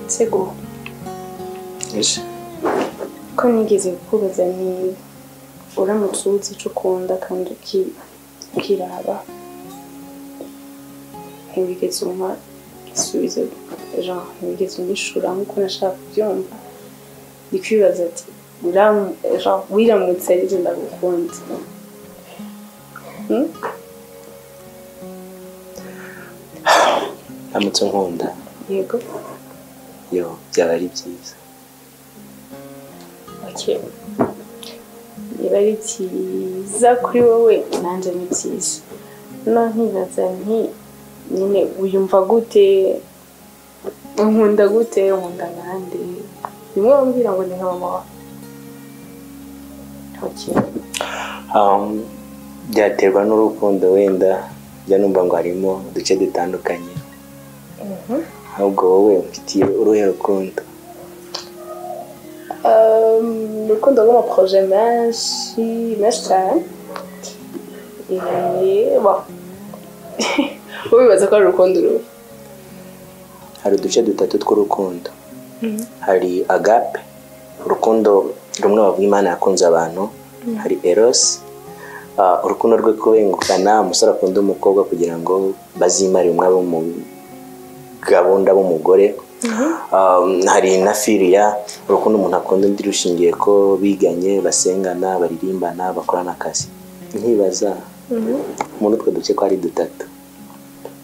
segura ko nigeze kukubaza nti uramutse uzi icyo ukunda kandi uki- ukiraba ntiwigeze umpa igisubizo jean ntiwigeze unyishura nk'uko nashaka kubyumva ni kwibaza ati "Uram- Jean, wiramutse aribyo ndagukunda Hmm? uramutse nkunda yego yo byaba ari byiza okay niba ari byiza kuri wowe nanjye ni byiza no nkibaza nti nyine wiyumva gute unkunda gute unkunda nande rimwe wambwira ngo ni nka mama wawe okay Um, byaterwa n'urukundo wenda njya numva ngo harimo uduce dutandukanye Mhm. ahubwo wowe mfitiye uruhe rukundo Euh, urukundo rw'amaporoje menshi menshi cyane Eh, bon. wowe wibaza ko ari urukundo uruhe hari uduce dutatu tw'urukundo hari agape urukundo rumwe bavuga imana yakunze abantu hari erosi Ah, urukundo rwo kubengukana umusore akunda umukobwa kugira ngo bazimare umwe abo mu gahunda b'umugore Um, hari na firiya urukundo umuntu akunda undi rushingiye ko biganye basengana baririmbana bakorana akazi nkibaza muri utwo duce ko ari dutatu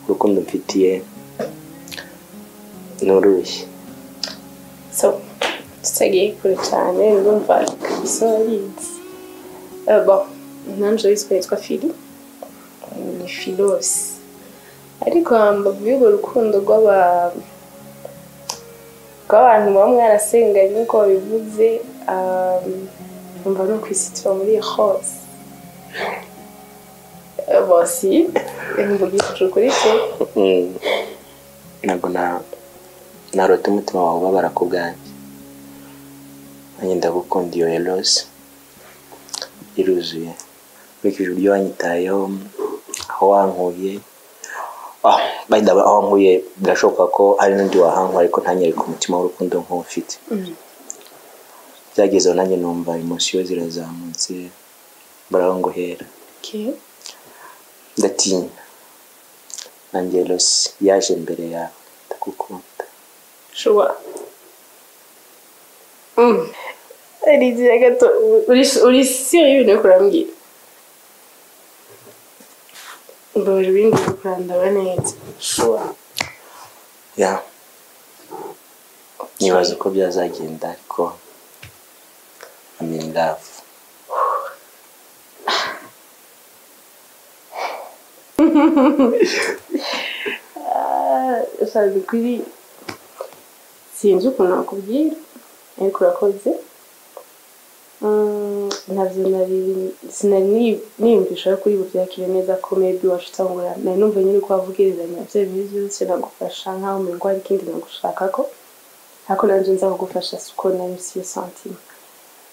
urukundo mfitiye ni uruhe so tutagiye kure cyane ndumva kabisa urabizi Eh, bon nanjye witwa yitwa fili ni filosi ariko mbavu y'urwo rukundo rw'aba- rw'abantu muba mwarasenganye nk'uko babivuze ah, numva no kwisitira muri hose bosi mvugishije ukuri pe Mm. ntabwo na narota umutima wawe ubabara ku bwanjye nanjye ndagukunda iyo erose iruzuye nkurikije uburyo wanyitayeho aho wankuye Ah, by the way, aho wankuye birashoboka ko hari n'undi wahankwa ariko ntanyereke umutima w'urukundo nk'ufite byagezeho nanjye numva emosiyo zirazamutse mbaraho ngo hera Okay. ndatinya nanjye rosi yaje mbere yawe ndagukunda Sure. Mm. Lidia gato, uri uri sérieux no kurambwira? Mbaje bindi kurandaba neza. Sure. ya nibaza uko byazagenda ariko amindavu Ah, sabe kuri sinzi ukuntu nakubwira ariko urakoze Mm, ntabyo nari sinari ni- niyumvisha ko uri buryakire neza ko maybe wacutangura nari numva nyine uko wavugirizanya bya bintu byose nagufasha nkaho umengo hari ikindi nagushaka ko ariko nanjye nza kugufasha siko nari siyo santime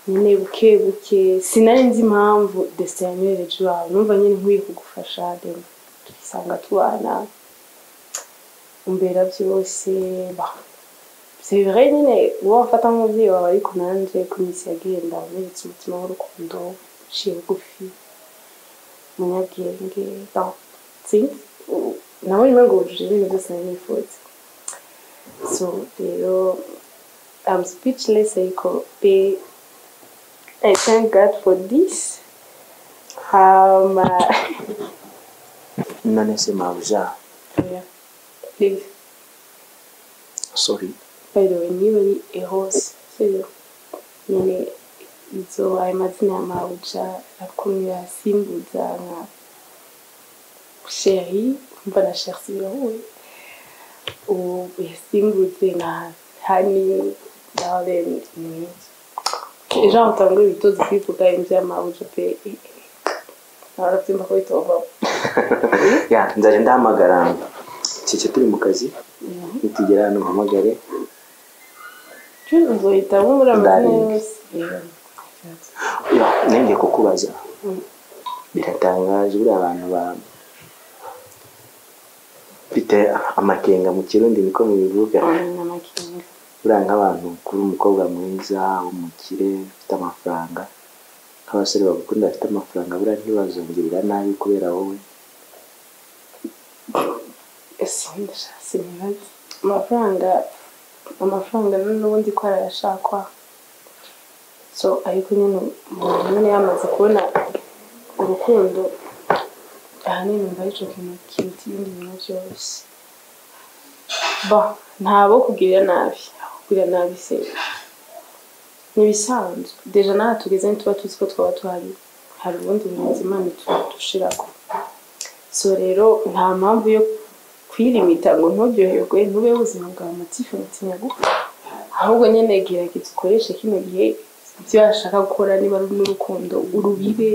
nyine buke buke sinari nzi impamvu desitine yamereje iwawe numva nyine nkwiye kugufasha then tukisanga tubana umbera byose ba c'est vrai nyine wowe afata nk'umubyeyi wawe ariko nanjye ku minsi yagenda waberetse umutima w'urukundo uciye bugufi umunyabwenge donc sinzi u- nabonye umengo wujuje ibintu byose nari nifuza so rero I'm speechless ariko pe I thank God for this um, uh, none se mabuja yeah. please sori by the way niba ari ehose sibyo nyine izo ayo mazina ya mawuja akomeye asimbuza nka sheri umva na sherisi birahuye ubu yasimbuze nka hani dalen ni mwiza ejo aho utanga ibitozi kwivuga inzu ya mawuja pe ntabarabyumva ko bitovamo ya nzajya ndahamagara keke turi mu kazi nitugera hano mpamagare uzohita muri amazina Darling. yose Yeah. Ya, nongeye kukubaza biratangaje buriya abantu ba bafite amakenga mu kirundi niko mubivuga Oya, ni amakenga buriya nk'abantu kuri umukobwa mwiza umukire ufite amafaranga nk'abasore bagukunda bafite amafaranga buriya ntibazongerera nabi kubera wowe ese ndashatse ntibaze amafaranga amafaranga rero n'ubundi ko arayashakwa so ariko nyine umuntu nyine yamaze kubona urukundo ahanini mba icyo kintu kiruta ibindi bintu byose ba ntabo kugirira nabi aho kugirira nabi se ni ibisanzwe deja n'aha tugeze ntituba tuzi ko twaba tuhari hari ubundi burinzi imana dushirako so rero nta mpamvu yo kwirimita ngo ntubyoherwe ntube ubuzima bwawe amatifu mutinya gukora ahubwo nyine gerageza ukoreshe kino gihe ibyo washaka gukora niba ari n'urukundo urubibe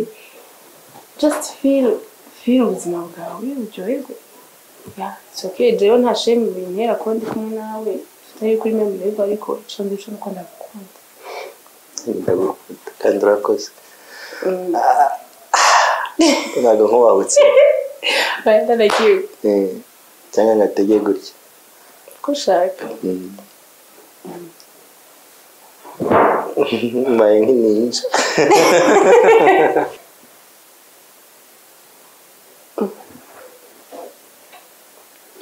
just feel feel ubuzima bwawe uryoherwe Yeah, it's okay jewe nta shame bintera kuba ndi kumwe nawe tutari kuri memoreable ariko ico ndico nuko ndagukunda ndagukunda kandi urakoze Mm, ntabwo nk'uwabutse I like you. Eh, cyangwa ngo atege gutya ko ushaka Mm. mbaye nk'ininja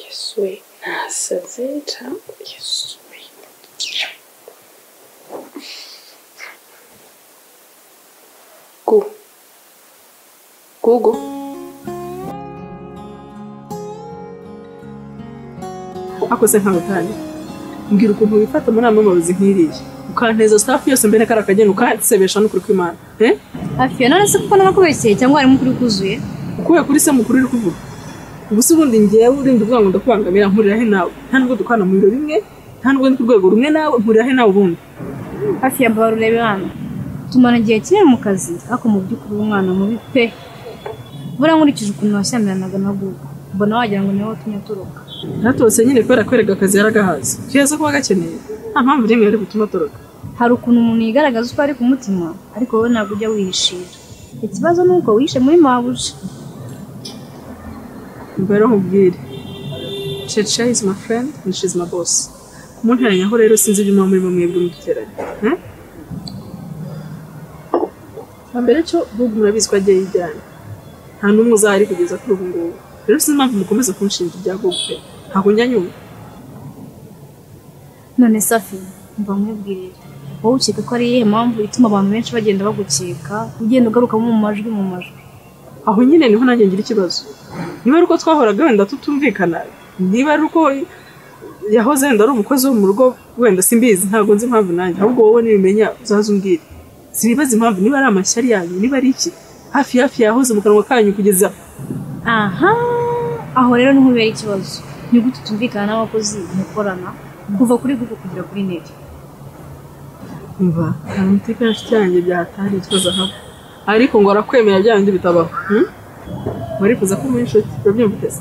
yesu we nasaze cyangwa yesu we gu gugu akoze nkawe kandi mbwira ukuntu wifata muri amwe mabuzi nk'iriya ukanteza sitafu yose mbere kari akagenda ukansebesha n'ukuri kw'imana eh? hafi ya none se kuko nakubeshye cyangwa harimo ukuri kuzuye ukuye kuri se mukuru uri kuvuga ubu se ubundi ngewe urinda uvuga ngo ndakubangamira nkurirahe nawe nta nubwo dukwana mu biro bimwe nta nubwo ndi ku rwego rumwe nawe nkurirahe nawe ubundi hafi ya mbabarure hano tumara igihe kinini mu kazi ariko mu by'ukuri uri umwana mubi pe buriya nkurikije ukuntu washyamiranaga na gugu mbona wagira ngo niwe watumye atoroka natose nyine kubera kwereka akazi yaragahaze keza kuba gakeneye nta mpamvu n'imwe yari gutuma atoroka hari ukuntu umuntu yigaragaza uko ari ku mutima ariko wowe ntabwo ujya wihishira ikibazo ni uko wihishe muri mabuja mbere nkubwire cece is my friend and she is my boss kumunteranyaho rero sinzi ibyo muba murimo mwebwe muduteranye eh? mbere cyo gugu murabizi ko agiye yijyana nta n'umwe uzahari kugeza kuri ubu ngubu rero sinzi impamvu mukomeza kunshinja ibya gugu pe ntabwo njya nyuma none safi mba nkwibwirira wowe ukeka ko ari iyihe mpamvu ituma abantu benshi bagenda bagukeka ugenda ugarukamo mu majwi mu majwi aho nyine niho nanjye ngira ikibazo niba ari uko twahoraga wenda tutumvikana niba ari uko yahoze wenda ari umukozi wo mu rugo wenda simbizi ntabwo nzi impamvu nanjye ahubwo wowe nibimenya uzaze umbwire sinibaza impamvu niba ari amashyari yanyu niba ari iki hafi hafi yahoze mu kanwa kanyu kugeza aha aho rero niho ubera ikibazo ni gute utumvikana n'abakozi mukorana kuva kuri gugu kugera kuri neri mva hari umutekano afite yanjye byatari ikibazo haba ariko ngo arakwemera bya bindi bitabaho hmm? warifuza ko muri inshuti urabyumva uteze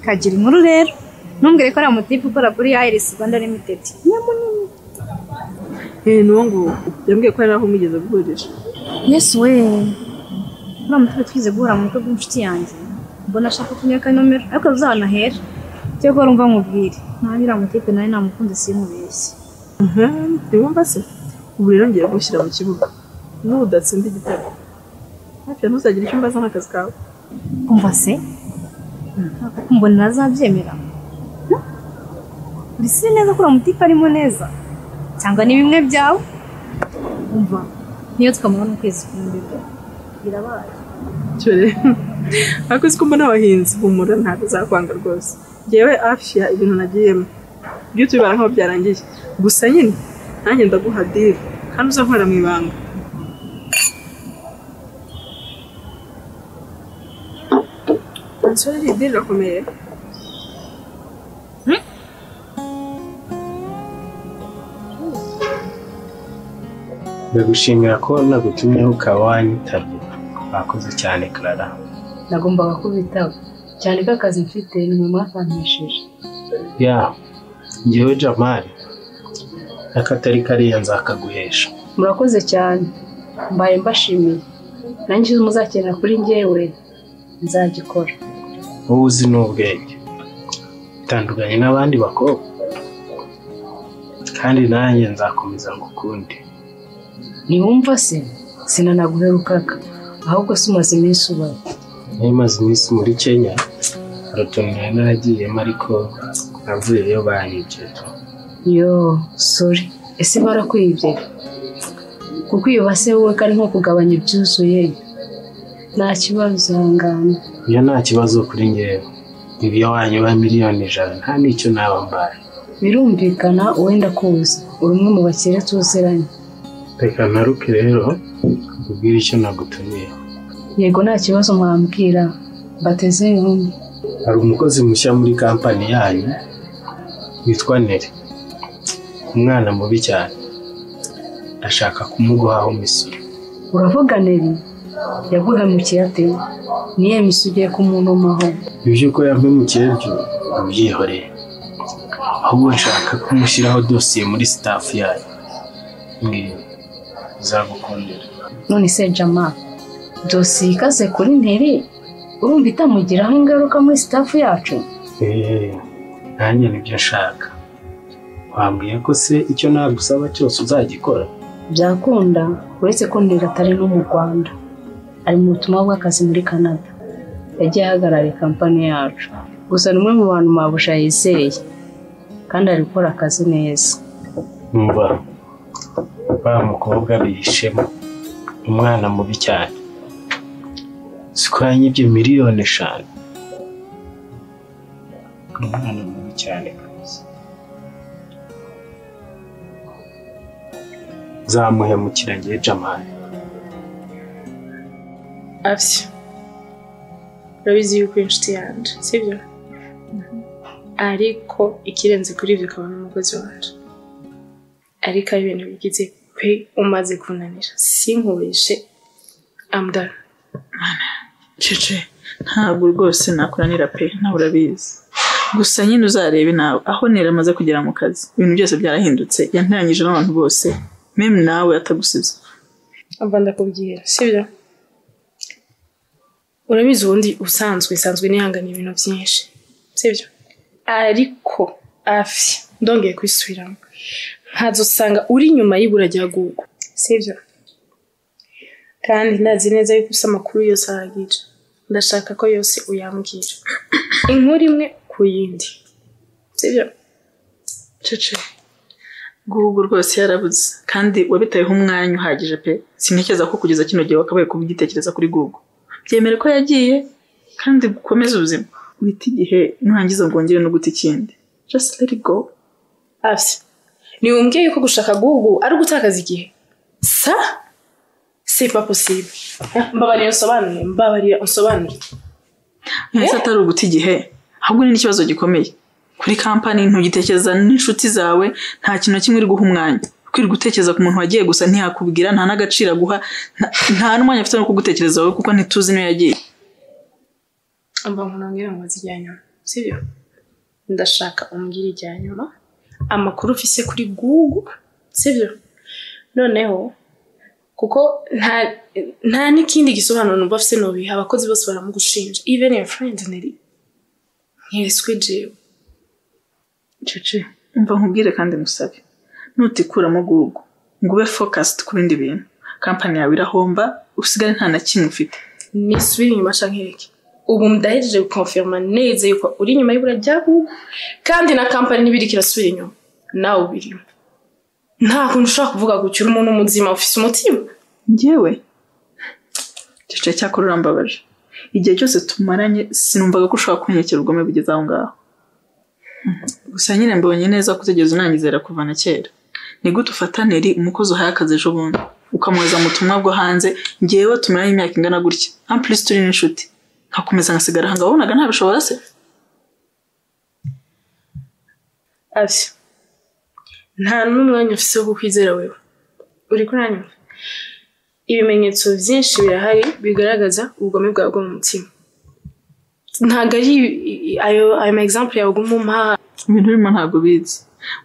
kagira inkuru rero ntumbwire ko ari amutipe ukora kuri ayirisi rwanda limitedi nyamunini eh nuwo nguwo yambwiye ko hari aho mwigeze guhurira yesu we uriya mutipe twize guhura mu bukwe bw'inshuti yanjye mbona ashaka kunyaka nomero ariko ruzahanahera cyo ko rumva nkubwire nta uriya mutipe nawe namukunze simubeshye Aha, ntiwumva se ubu rero ngiye gushyira mu kibuga n'udatsinda igitego hafi ya ntuzagire icyo umbaza nk'akazi kawe umva se mbona ntazabyemera urisize neza ko uriya mutipe arimo neza cyangwa ni bimwe byawe umva niyo tukamara n'ukwezi kumwe birabaye cyore ariko uzi ko mbona abahinzi humura ntabwo uzakwanga rwose ngewe afya ibintu nagiyemo byo tubibara nk'aho byarangiye gusa nyine nanjye ndaguha diri kandi uzankorera mu ibanga Ansore iri diri irakomeye ndagushimira ko nagutumyeho ukaba wanyitabye mwakoze cyane karara nagombaga kubitaho cyane ko akazi mfite ni mwe mwapampishije ya ngewe jamali n'akatari kariya nzakaguhesha murakoze cyane mbaye mbashimiye nanjye icyo muzakenera kuri njyewe nzagikora wowe uzi n'ubwenge utandukanye n'abandi bakobwa kandi nanjye nzakomeza ngukunde ntiwumva se sinanaguherukaga ahubwo se umaze iminsi ubaho narimaze iminsi muri kenya hari utuntu nari naragiyemo ariko navuyeyo banyibye tu yo sori ese barakwibye kukwiyuba se wowe ko ari nko kugabanya ibyuzuye nta kibazo ihangane iyo nta kibazo kuri ngewe ibyo wanyuba miliyoni ijana nta n'icyo naba mbaye birumvikana wenda kuza uri umwe mu bakire tuziranye reka ntaruke rero ubwire icyo nagutumiye yego nta kibazo mwambwira mbateze yombi hari umukozi mushya muri kampani yanyu witwa nere umwana mubi cyane ndashaka kumuguhaho imisoro uravuga neri yaguhemukiye ate niyo misu ugiye kumunomaho ibyo uko yampemukiye byo ntubyihorere ahubwo nshaka kumushyiraho dosiye muri sitafu yayo mwiwe izagukundira none se jama dosiye ikaze kuri nteri urumva itamugiraho ingaruka muri sitafu yacu eee nanjye nibyo nshaka wambwiye ko se icyo nagusaba cyose uzagikora byakunda uretse ko ndera atari no mu rwanda ari mu butumwa bw'akazi muri canada yagiye ahagarariye kampani yacu gusa ni umwe mu bantu mabuja yizeye kandi ari gukora akazi neza numva wa mukobwa bihishemo umwana mubi cyane siko yanyibye miliyoni eshanu umwana mubi cyane rwose zamuhemukira ngewe jamani afya urabizi yuko uri inshuti yanjye sibyo ariko ikirenze kuri ibyo ukaba n'umukozi wanjye ariko ari ibintu bigize pe umaze kunanira sinkurishe amudara cece ntabwo rwose nakuranira pe nawe urabizi gusa nyine uzarebe nawe aho nera amaze kugera mu kazi ibintu byose byarahindutse yanteranyije n'abantu bose meme nawe atagusize ava ndakubwira sibyo urabizi ubundi usanzwe isanzwe nihanganiye ibintu byinshi sibyo ariko afi ndongeye kwisubiramo nkazusanga uri inyuma y'ibura rya gugu sibyo kandi ntazi neza yuko usa amakuru yose ahagije ndashaka ko yose uyambwira inkuru imwe ku yindi sibyo cece guhugu rwose yarabuze kandi wabitayeho umwanya uhagije pe sintekereza ko kugeza kino gihe wakabaye kubigitekereza kuri gugu byemere ko yagiye kandi gukomeze ubuzima wite igihe nurangiza bwongere no guta ikindi just let it go afya ntiwumbwiye yuko gushaka gugu ari ugutakaza igihe sa sipa posibe mbabarira unsobanure mbabarira unsobanure ese atari uguta igihe ahubwo ni n'ikibazo gikomeye kuri kampani ntugitekereza n'inshuti zawe nta kintu na kimwe uri guha umwanya kwirirwa utekereza ku muntu wagiye gusa ntiyakubwira nta n'agaciro aguha nta- nta n'umwanya afite no kugutekereza wowe kuko ntituzi niyo yagiye mba nkunongera ngo nzi ijya nyuma sibyo ndashaka umbwira ijya nyuma amakuru ufise kuri gugu sibyo noneho kuko nta nta n'ikindi gisobanuro numva afise nubiha abakozi bose baramugushinja even your friend neri nkeswe jewe cece umva nkubwire kandi musabe nutikuramo gugu ngo ube focused ku bindi bintu kampani yawe irahomba usigare nta na kimwe ufite nisubire inyuma canke reke ubu ndahejeje gukonfirma neza yuko uri inyuma y'ibura rya gugu kandi na kampani n'ibiri kirasubira inyuma nawe ubirimo nta kuntu ushobora kuvuga gutya uri umuntu muzima ufise umutima ngewe cece cyakora urambabaje igihe cyose tumaranye sinumvaga ko ushobora kunyekera ubugome bugeze aho ngaho gusa nyine mbonye neza ko utigeze unanyizera kuva na kera ni gute ufatane ri umukozi uhaye akazi ejo bundi ukamwohereza mu butumwa bwo hanze ngewe tumaranye imyaka ingana gutya ampulisi turi n'inshuti nkakomeza nkasigara aha ngaho wabonaga ntabishobora se ati nta n'umwanya ufise wo kukwizera wewe uri kuranyuma ibimenyetso byinshi birahari bigaragaza ubugome bwawe bwo mu mutima ntabwo ari i- ayo ayo ma example yawe uguma ibintu birimo ntabwo bizi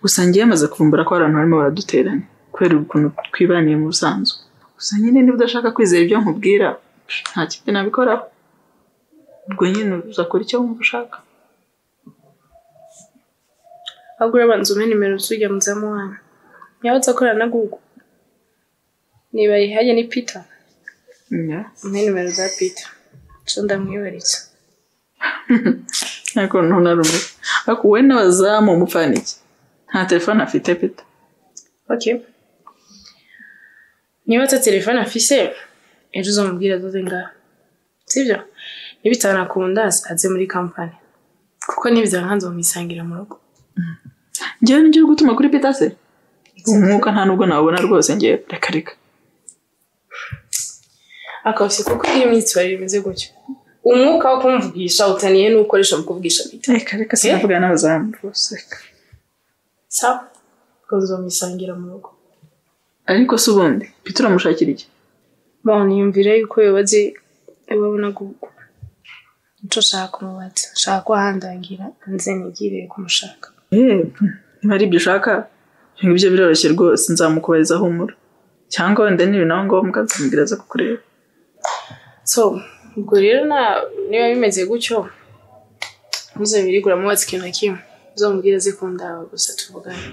gusa ngiye maze kuvumbura ko hari abantu barimo baraduteranya kubera ukuntu twibaniye mu busanzwe gusa nyine niba udashaka kwizera ibyo nkubwira nta kindi nabikoraho ubwo nyine uzakora icyo wumva ushaka ahubwo urabanza umpe nimero z'ujya muzamu wanyu yawutse akorana na google niba yihajye ni peter Yeah. ni nimero za peter so ndamwibaritse nta kuntu narumiwe ariko wowe n'abazamu umupfana iki nta telefone afite pita okay niba ata telefone afise ejo uzamubwira azoze ngaha sibyo nibitanakunda aze muri kampani kuko nibizaba nzamwisangira mu rugo ngewe nibyo uri gutuma kuri pita se umwuka nta nubwo nawubona rwose ngewe reka reka akawusi kuko iyo imyitwarire imeze gutyo umwuka wo kumvugisha utaniye n'ukoresha mu kuvugisha peter reka reka sinavuga n'abazamu rwose reka sawa kuko nzamwisangira mu rugo ariko se ubundi pita uramushakira iki bana yumvira yuko yobaze ibabona gugu nico shaka umubatsi shaka ko ahandangira nze nigirire kumushaka Eh, niba ari ibyo ushaka ibyo ngibyo biroroshye rwose nzamukubarizaho umura cyangwa wenda niba nawe ngombwa nzamubwira aza kukureba so ubwo rero na- niba bimeze gutyo ntuzabirigura mubatsi ikintu na kimwe uzamubwira aze kundaba gusa tuvugane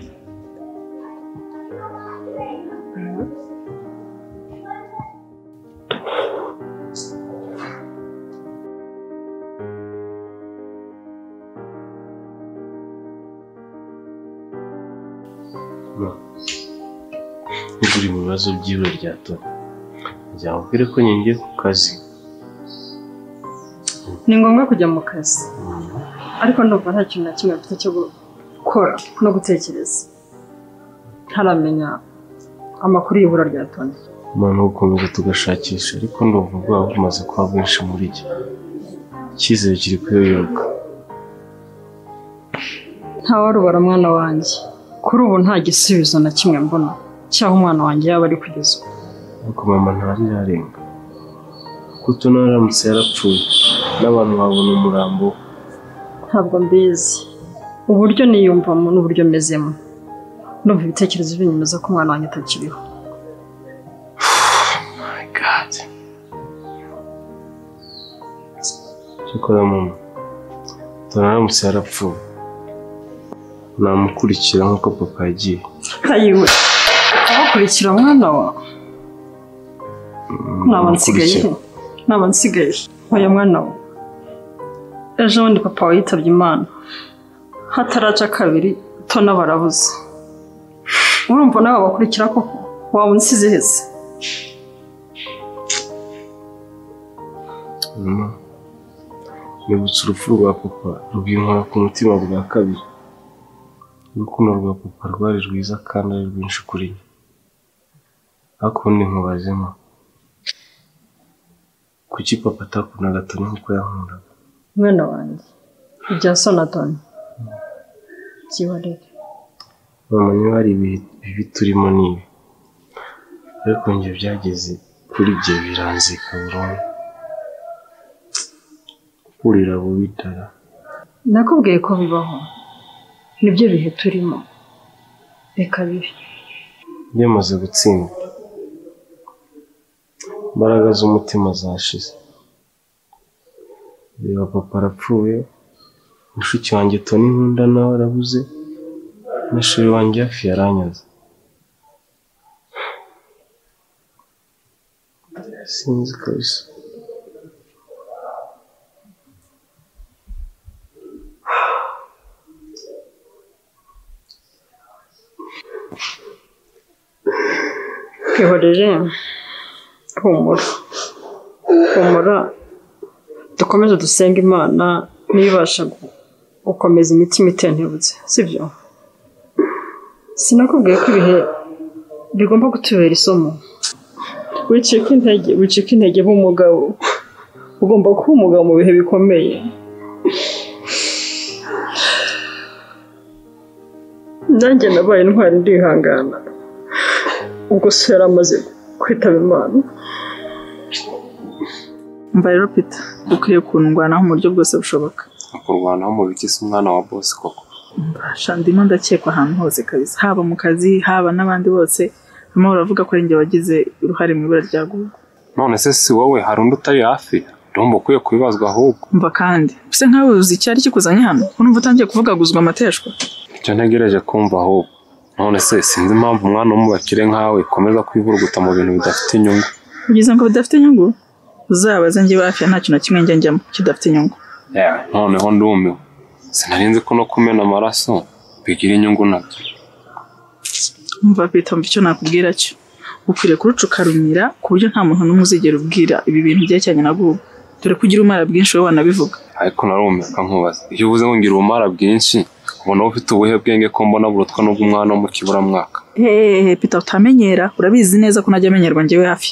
Ubwo uri mu bibazo byiwe rya Tony nzamubwire ko nyongeye ku kazi ni ngombwa kujya mu kazi ariko ndumva nta kintu na kimwe afite cyo gukora no gutekereza ntaramenya amakuru y'ibura rya toni umuntu gukomeza tugashakisha ariko ndumva ubwoba bumaze kuba bwinshi muri jye icyizere kiri kuyoyoka ntawarubara mwana wanjye kuri ubu nta gisubizo na kimwe mbona cy'aho umwana wanjye yaba ari kugeza ubu ariko mama ntarirarenga kuko utu aramutse yarapfuye n'abantu babona umurambo we. ntabwo mbizi uburyo niyumvamo n'uburyo mezemo ndumva ibitekerezo binyemeza ko umwana wanjye atakiriho cyakora mama utu aramutse yarapfuye namukurikira nk'uko papa yagiye ntayiwe abakurikira mwana wawe naba nsigaye he naba nsigaye he? oya mwana we ejo bundi papa wawe yitabye imana hataraca kabiri tona barabuze urumva nawe bakurikira koko waba unsize hese mama nibutse urupfu rwa papa rubyinkora ku mutima bwa kabiri urukundo rwa papa rwari rwiza kandi ari rwinshi kuri njye ariko ubundi nkubazemo kuki papa atakundaga toni nk'uko yankundaga mwana wanjye ibya sonatoni byibarire mama niba hari ibihe bibi turimo nibi ariko njye byageze kuri jye biranzika burundu kurira bubi dara nakubwiye ko bibaho nibyo bihe turimo reka bibe byamaze gutsinda imbaraga z'umutima zashize reba papa arapfuye mushiki wanjye toni nkunda nawe arabuze na sheri wanjye hafi yaranyaze sinzi kabisa twihorere humura humura dukomeze dusenga imana niyo ibasha gu- gukomeza imitima itentebutse sibyo sinakubwiye ko ibihe bigomba kutubera isomo wicika intege wicika intege nk'umugabo ugomba kuba umugabo mu bihe bikomeye nanjye nabaye intwari ndihangana ubwo se yari amaze kwitaba imana umva rero pita ukwiye kundwanaho mu buryo bwose bushoboka kurwanaho mu biti si umwana wa bosi koko Basha ndimo ndakekwa ahantu hose kabisa haba mu kazi haba n'abandi bose barimo baravuga ko ari njye wagize uruhare mu ibura rya gugu none se si wowe hari undi utari hafi ndumva ukwiye kubibazwa ahubwo mva kandi use nkawe uzi icyari kikuzanye hano urumva utangiye kuvugaguzwa amateshwa icyo ntegereje kumva ahubwo none se sinzi impamvu umwana wo mu bakire nkawe komeza kwivuruguta mu bintu bidafite inyungu Ugize ngo bidafite inyungu uzabaze njye hafi nta kintu na kimwe njya njyamo kidafite inyungu Yeah, noneho ndumiwe sinari nzi ko no kumena amaraso bigira inyungu nabyo umva Peter mva icyo nakubwira cyo ukwiriye kurucukarumira ku buryo nta muntu n'umwe uzigera ubwira ibi bintu byerekeranye na bwo dore ko ugira umara bwinshi wowe wanabivuga ariko narumirwa nkubaza iyo uvuze ngo ngira ubumara bwinshi ubona wowe ufite ubuhe bwenge ko mbona burutwa n'ubw'umwana wo mu kiburamwaka hehehe Peter utamenyera urabizi neza ko najya amenyerwa njyewe hafi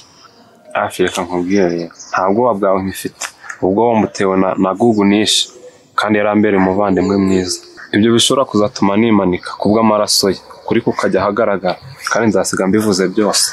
hafi reka nkubwire rero nta bwoba bwawe nkifite ubwoba mbutewe na, na gugu nishe kandi yari ambere umuvandimwe mwiza ibyo bishobora kuzatuma nimanika ku bw'amaraso ye kuri kukajya ahagaragara kandi nzasiga mbivuze byose